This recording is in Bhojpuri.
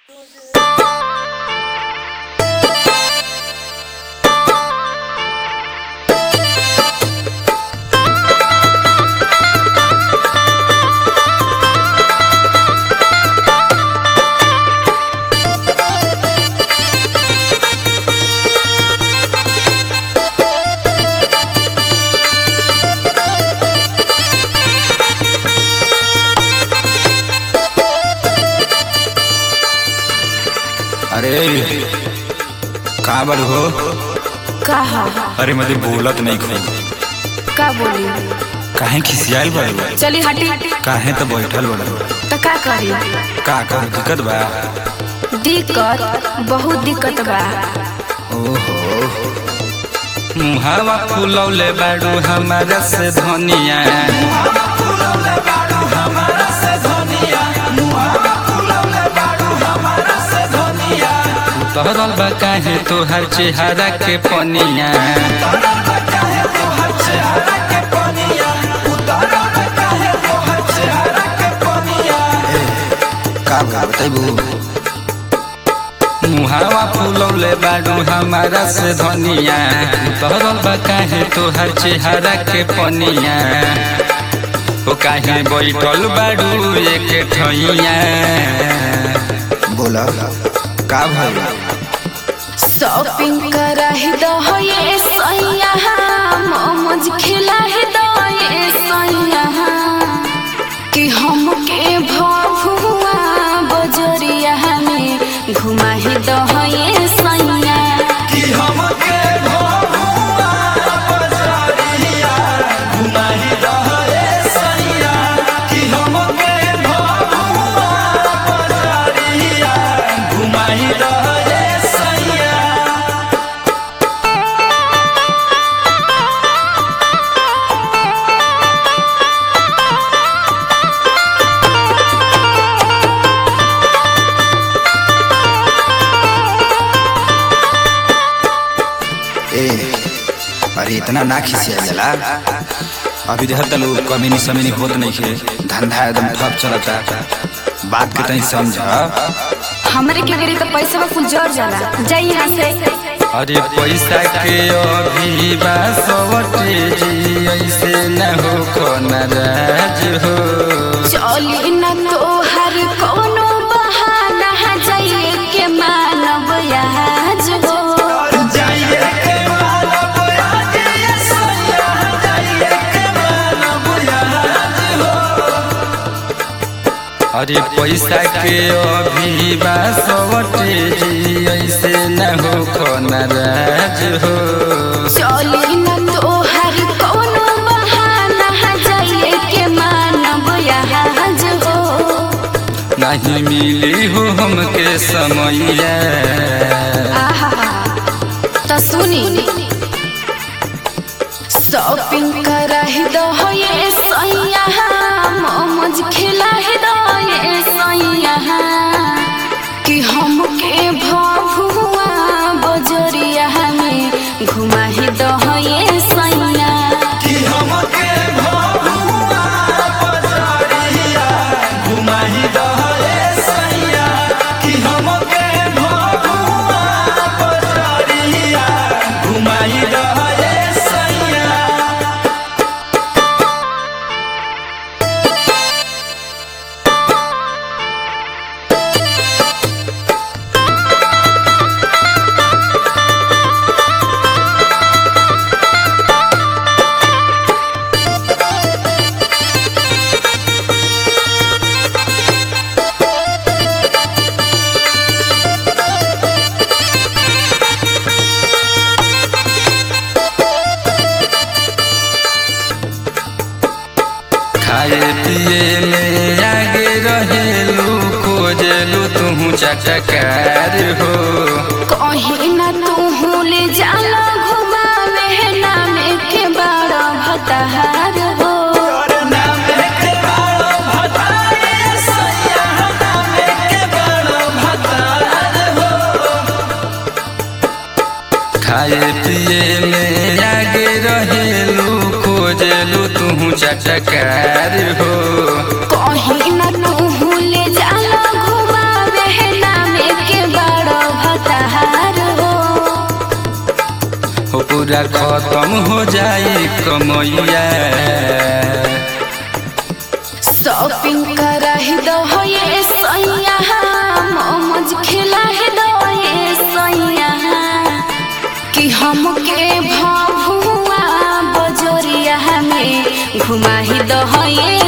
अरे का बड़ हो का हा अरे मते बोलत नहीं खो का बोली काहे खिसियाल बड़ चली हटी काहे तो बैठल बड़ तो का करी का का दिक्कत बा दिक्कत बहुत दिक्कत बा ओहो मुहावा फुलौले बाड़ू हमारा से धनिया तोहरल बा काहे तोहर चेहरा के पनिया का बताइबू मुहावा फुलौले बाड़ू हमारा से धनिया तोहरल बा काहे तोहर चेहरा के पनिया ओ काहे बैठल बाड़ू एक ठइया बोला का भइल शॉपिंग कराही दो ये सैया मोमोज खिलाही दो ये सैया कि हमके भभुआ बजरिया में घुमाही दो ये सैया ए अरे इतना ना खिसिया जाला अभी देहत तलू कमीनी समीनी होत नहीं खे धंधा एकदम ठप चलता बात के तनी समझ हमरे के बेरी तो पैसा में कुछ जर जाला जाई यहाँ से अरे पैसा के अभी बासवटे जी ऐसे न हो खो नाराज हो चली न तोहर कोनो बहाना जाइए के मानव आज हो अरे पैसा के अभी बासवटे जी ऐसे न हो खो नाराज हो चली न तोहर कोनो बहाना जाइए के मानव आज हो नहीं मिली हो हमके समैया आहा तो सुनी शॉपिंग कराही दो ये सैया मोमोज खिलाही दो ये सैया कि हमके भभुआ बजरिया में घुमाही दो ये सैया खाए पिए में आगे रहेलू खोजलू तू चटकार हो कहीं न तू ले जाला घुमावे नाम के बड़ा भताहार हो खाए पिए में आगे रहेलू खोजलू तू चटकार हो कहीं न तू ले जाला घुमावे नाम पूरा खत्म हो जाए कमैया शॉपिंग करा ही दो हो ये सैया मोमोज खिला ही दो ये सैया कि हमके भभुआ बजोरिया में घुमा ही दो हो ये